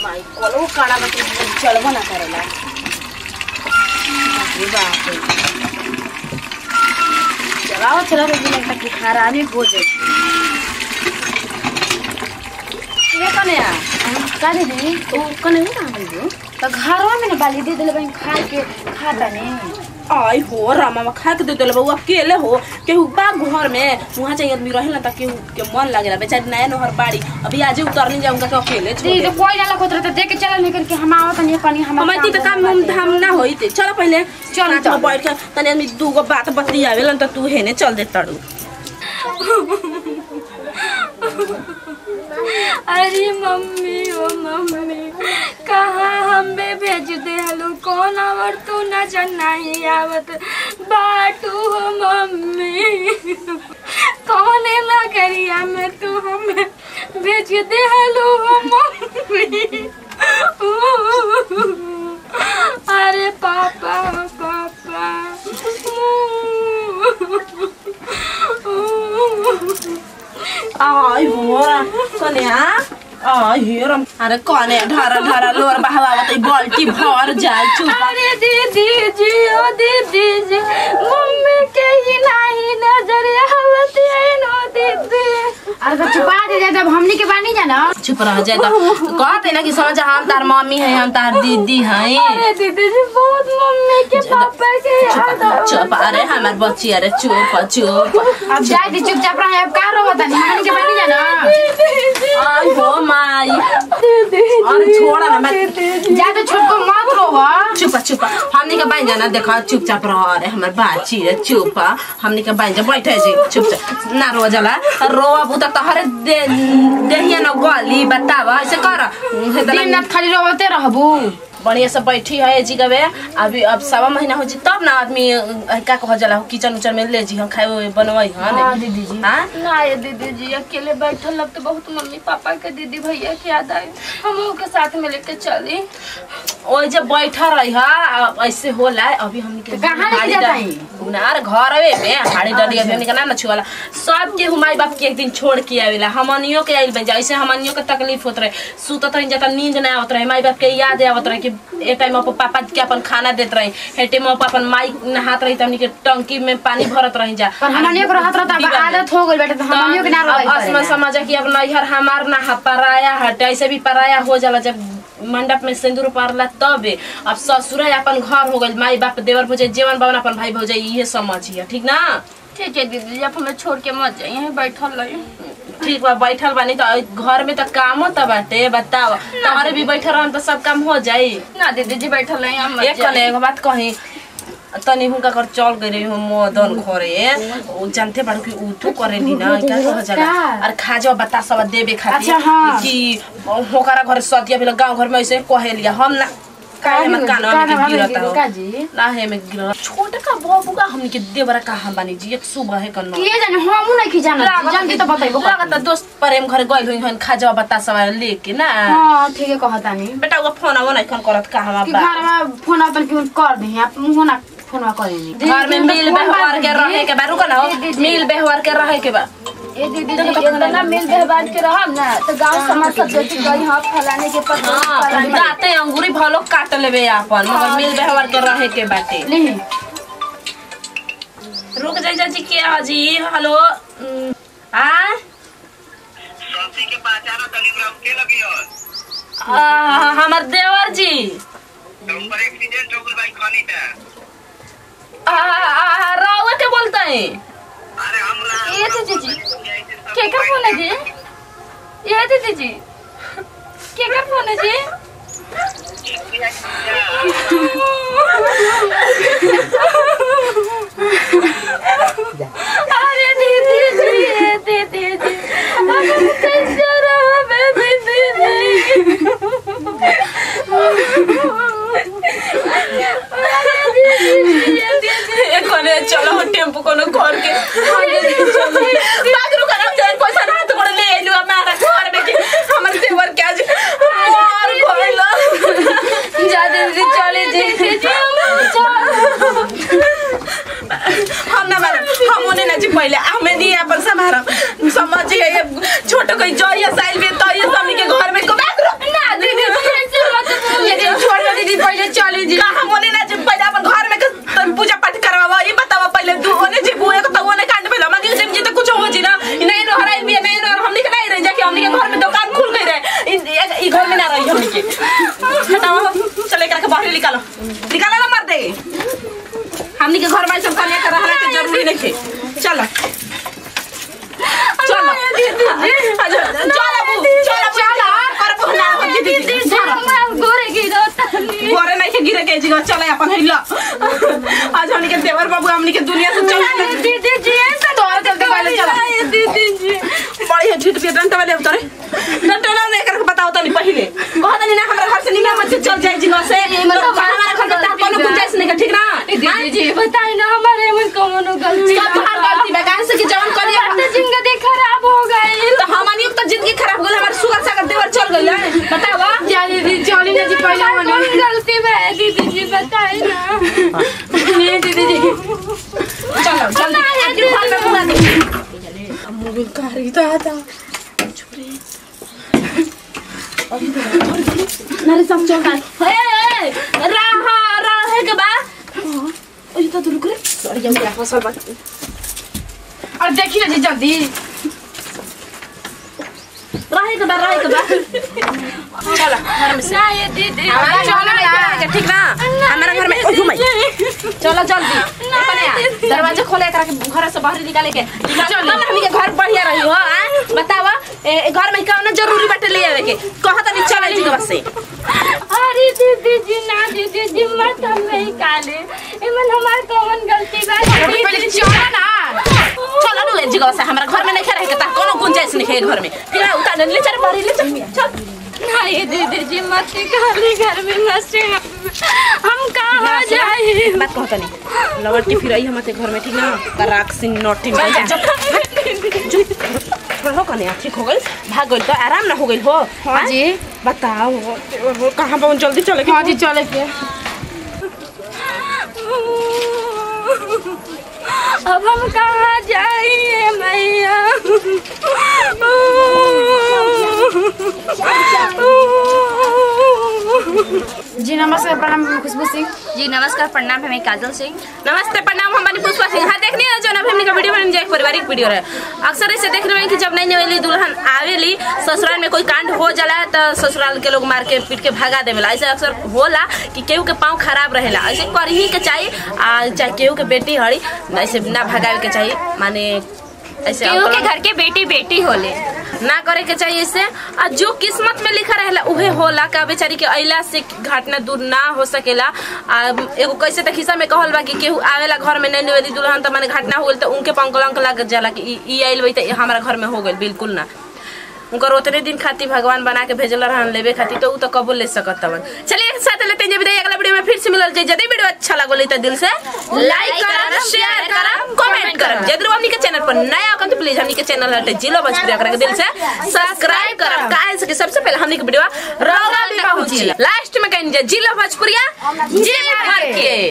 माई कलो काड़ा में तो चलबो ना करेला बाप रे बाप रे। चलाओ चला रे दिन तक खराबी हो जाए ये कने आ का दे दी तो कने नहीं कहां गई तो घरवा में ना बाली दे देले बहन खा के खाता नहीं आई हो रामा में खा के दे देले बउआ अकेले हो केहू बा घर में वहां चाहिए आदमी रहे ना त केहू के मन लागेला बेचारी नया नहर बाड़ी अभी आज उतरनी जाऊंगा के अकेले छोड़ दी दे तो कोई ना लगत रहता देख के चला नहीं करके हम आवत नहीं कनी हम हमार ती त काम हम धाम ना होई ते चलो पहले चल, चल चल। बैठ के तनी आदमी दूगो बात बतियावेलन त तू हेने चल दे तड़ू अरे मम्मी ओ मम्मी कहाँ हमें भेज दे हलो कौन आवर तू नजर नहीं आवत बाटू हो मम्मी कौन लगरिया में तू हमें भेज दे हलो हो मम्मी अरे पापा पापा आई हो रा कन्या आई हेरम अरे कने ढारा ढारा लोर बहावत बल्टी भर जाए चुप अरे दीदी जी ओ दीदी जी मम्मी के ही नहीं नजर आवत है नो दीदी अरे तो छुपा दे दे जब हमनी के बानी जाना चुप रह जाए तो कहते ना कि समझ हम तार मम्मी है हम तार दीदी हैं अरे दीदी जी बहुत मम्मी के पापा के याद आवत चुप अरे हमार बच्ची अरे चुप चुप अब जाए दी चुपचाप रहे अब का रोवत नहीं हमनी के बानी जाना दीदी जी आई हो माई दीदी अरे छोड़ा ना मैं जा तो छोटको मत रोवा चुप चुप हमनी के बाइन जाना देखा चुपचाप रह अरे हमर बाची रे चुप हमनी के बाइन जा बैठे जी चुपचाप ना रो जला रोवा बुता तहरे दे देहिया न गली बतावा ऐसे कर दिन रात खाली रोवते रहबू बढ़िया से बैठी है जी गवे अभी अब सवा महीना हो जी तब ना आदमी अ, का कह जला किचन उचन में ले जी हम खाए हुए बनवाई हाँ, हां दीदी जी। हां ना ये दीदी जी अकेले बैठल अब तो बहुत मम्मी पापा के दीदी भैया के याद आए हम के साथ में लेके चली ओइ जब बैठा रही हा ऐसे होला अभी हमनी के तो कहाँ लेके हाड़ी जाता डा- उनार घरवे में हाड़ी डलिया में हमनी के ना न छुआला सब के हुमाई बाप के एक दिन छोड़ के आवेला हमनियो के आइल बन जा ऐसे हमनियो के तकलीफ होत रहे सुतत रही जाता नींद ना आवत रहे माई बाप के याद आवत रहे कि ए टाइम पर पापा के अपन खाना देत रही हे टाइम पर अपन माई नहात रही त हमनी के टंकी में पानी भरत रही जा पर हमनियो के रहत रहता अब दीवार में। आदत हो गइल बेटा तो हमनियो के ना रोवई अब असमा समझ कि अब नैहर हमार ना ह पराया हटे ऐसे भी पराया हो जाला जब मंडप में सिंदूर पारला तबे अब ससुर अपन घर हो गइल माई बाप देवर भौजाई जीवन बावन अपन भाई भौजाई इहे समझिए ठीक ना ठीक है दीदी जी आप हमें छोड़ के मत जाइए यहीं बैठल रही ठीक बा बैठल बानी त घर में त कामो त बाटे बताओ तोहरे भी बैठल रहन त सब काम हो जाई ना दीदी जी बैठल रही हम मत एक कने एगो बात कही तनी हुनका कर चल गए हो मदन घरे उ जानते बाड़ू कि उठो करे नी ना क्या कह जाला का? अरे खा जाओ बता सब देबे खातिर अच्छा, हाँ। कि होकरा घर सतिया भेल गांव घर में ऐसे कहे लिया हम ना काहे में कानवा में गिरता हो जी ना है में गिरता छोटे का बाबूगा हमनी के देवरा कहां बानी जी एक सुबह है कन्ना के जाने हमू नहीं की जाना जल्दी तो बताइबो लागत दोस्त प्रेम घर गइल हुई हन खा जाओ बता सब लेके ना हां ठीक है कहता नहीं बेटा वो फोन आवो ना कन करत कहां कि बा घर में फोन अपन क्यों कर दे आप मुंह ना फोन करेंगे घर में मिल व्यवहार के रहे के बा रुको ना हो मिल व्यवहार के रहे के बा ये दीदी जी इतना मिल व्यवहार के रहब ना तो गांव समाज सब देखी कहीं हाँ फलाने के पता हाँ फलाने दाते अंगूरी भलो काट लेबे आपन मगर मिल व्यवहार के रहे के बाटे ले रुक जाई जाजी के हाजी हेलो उम, आ सब्जी के पहचानो तनी ग्राम के लगी और आ, हमर देवर जी तो ऊपर एक्सीडेंट हो गई भाई खानी पे आ, आ, आ, रउआ के बोलते हैं अरे हमरा ये दीदी जी के का फोन है जी ये दीदी जी के का फोन है जी अरे दीदी जी ये दीदी जी हम कैसे रहे दीदी जी अरे दीदी जी ये दीदी ए कोने चलो हो टेम्पो कोनो घर के बागरू करम जाए पैसा ना तो बड़े ले आइलु हमारा घर में के हमर देवर के आज मार गइल जा दीदी चले दीदी जी हम ना मारम हम ओने ना जी पहिले हमें दी अपन समारम समझ ये छोटो कोई जइया साइल में तो ये सबनी के घर में को बागरू ना दीदी जी रही हमनी के हटाओ चले एकरा के बाहर निकालो निकालो ना मर दे हमनी के घर में सब खाने का रहला के जरूरी नहीं थे चलो चलो चलो चलो चलो कर बहना दीदी दीदी गोरे गिरो तनी घरे नहीं के गिरे के जीवा चले अपन हिला आज हमनी के देवर बाबू हमनी के दुनिया से चले दीदी जी ऐसा तोहर चलते पहले चला दीदी जी बड़ी है झूठ पे डंटा वाले उतरे डंटा ना नहीं करके बताओ तनी पहले कहत नहीं ना हमरा घर से निकल मत चल जाए जिनो से मतलब हमारा घर का कोनो गुंजाइश नहीं है ठीक ना दीदी जी बताई ना हमारे में कौन गलती सब तुम्हार गलती बा काहे से कि जवन करिए तो जिंदगी खराब हो गई तो हमनी तो जिंदगी खराब हो गई हमार सुगर सागर देवर चल गई है बतावा जा दीदी चली ना जी पहले हमारी होने कौन गलती है दीदी जी बताई ना नहीं दीदी जी चलो जल्दी आपके घर में पूरा दे मोबाइल का रीता था नारे सब चल का हे रहा रहे के बा ओए तो रुक रे सॉरी जब मेरा फसल बा और देखी ना जी जल्दी रहे के बा रहे के बा चलो घर में से ना ये दीदी हमारा चलो ना ठीक ना हमारा घर में घुमाई चलो जल्दी अपने आ। दरवाजा खोले एकरा के घर से बाहर निकाले के चलो हमनी के घर बढ़िया रही हो आ बतावा ए ए, घर में कौन जरूरी बाटे ले आवे के कहत नहीं चले जी बस से अरे दीदी जी ना दीदी जी मत हमें निकाले इमन हमार कौन गलती बा अरे पहले चला ना चलो नु जी बस हमरा घर में नहीं रहे के ता कोनो गुंजाइश नहीं है घर में फिर उतार ले चल बाहर ले चल चल ना ये दीदी जी मत निकाले घर में मत हम कहाँ जाए बात कहता नहीं लौट के फिर आई हमारे घर में ठीक ना तराक सिंह नोटिंग हो कने ठीक हो गई भाग गई तो आराम ना हो गई हो हाँ जी बताओ हो कहाँ पहुँच जल्दी चले हाँ जी चले के अब हम कहाँ जाइए मैया जी नमस्कार प्रणाम मैं खुशबू सिंह जी नमस्कार प्रणाम हमें काजल सिंह नमस्ते प्रणाम हमारी पुष्पा सिंह हाँ देखनी है जो ना फैमिली का वीडियो बन जाए एक पारिवारिक वीडियो है अक्सर ऐसे देख रहे हैं कि जब नई नवेली दुल्हन आवेली ससुराल में कोई कांड हो जाला तो ससुराल के लोग मार के पीट के भगा देवेला ऐसे अक्सर होला कि केहू के पाँव खराब रहेला ऐसे कर ही के चाहिए आ चाहे केहू के बेटी हड़ी ऐसे ना भगावे के चाहिए माने ऐसे केहू के अंकल- घर के बेटी बेटी होले ना करे के चाहिए इससे आ जो किस्मत में लिखा रहेला उहे होला का बेचारी के अइला से घटना दूर ना हो सकेला आ एगो कैसे तक हिस्सा में कहल बा कि केहू आवेला घर में नैनी वाली दुल्हन त माने घटना हो गइल त उनके पंकलंक लग जाला कि ई- ई आइल बई त हमारा घर में हो गइल बिल्कुल ना उनकर उतने दिन खातिर भगवान बना के भेजल रहन लेवे खातिर तो उ तो कबो ले सकत तवन चलिए एक साथ लेते हैं विदाई अगला वीडियो में फिर से मिलल जाए यदि वीडियो अच्छा लागल तो दिल से लाइक करब शेयर करब कमेंट करब यदि हमनी के चैनल पर नया हो तो प्लीज हमनी के चैनल हटे जिलो भोजपुरी करके दिल से सब्सक्राइब करब काहे से कि सबसे पहले हमनी के वीडियो रौरा भी पहुंची लास्ट में कहीं जिलो भोजपुरिया जी भर के